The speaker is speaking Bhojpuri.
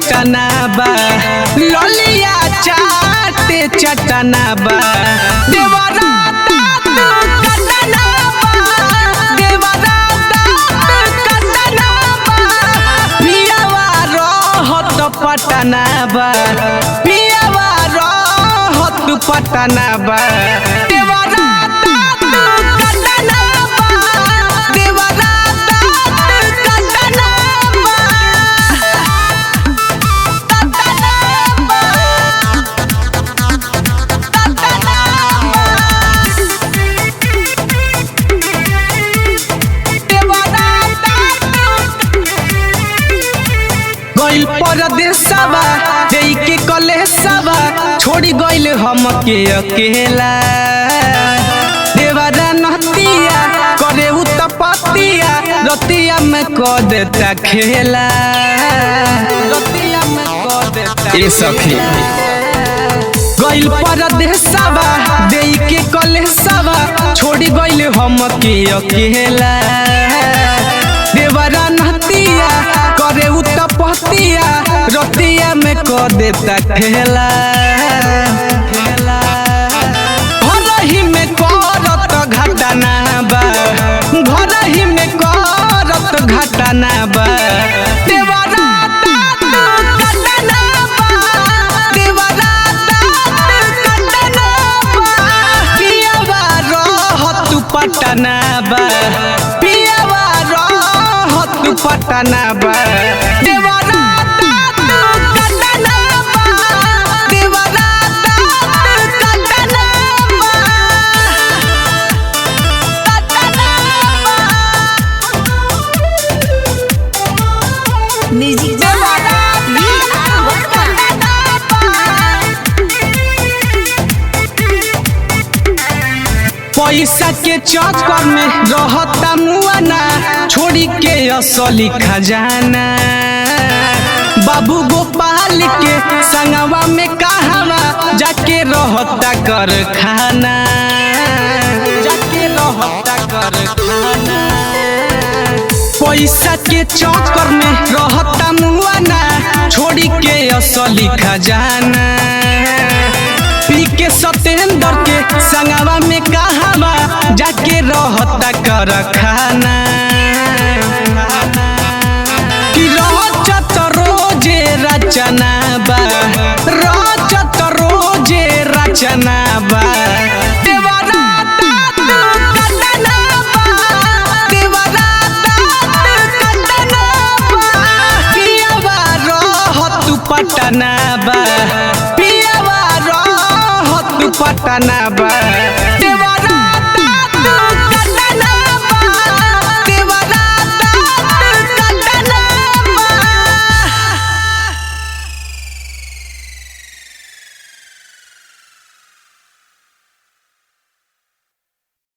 चटना बा ललिया चाटे चटना बा देवरा दाँत कटना बा देवरा दाँत कटना बा पियावा रहत पटना बा पियावा रहत पटना बा देवरा दाँत कटना बा देवरा दाँत कटना बा गइल परदेसवा देई के कलेसवा छोड़ी गइल हमके अकेला देवरा नहतिया करे उ तपतिया रतिया में क देता खेला रतिया में क देता ए सखी गइल परदेसवा देई के कलेसवा छोड़ी गइल हमके अकेला देवरा नहतिया करे उ तपतिया रतिया में क देता खेला घरही में करत घटना बा घरही में करत घटना बा देवरा दाँत कटना बा देवरा दाँत कटना बा पियावा रहत पटना बा पियावा रहत पटना बा देवरा दाँत कटना बा देवरा दाँत कटना बा म्यूजिक वी आर वर्मा पैसा के चक्कर में रहता मुआना छोड़ी के असली खजाना बाबू गोपाल के संगवा में कहवा जाके रहता कर खाना जाके रहता कर खाना पैसा के चक्कर में रहता मुआना छोड़ी के असली खजाना पी के सतेंद्र के संगवा में कहवा जाके रहता कर खाना कि रहत रोजे रचना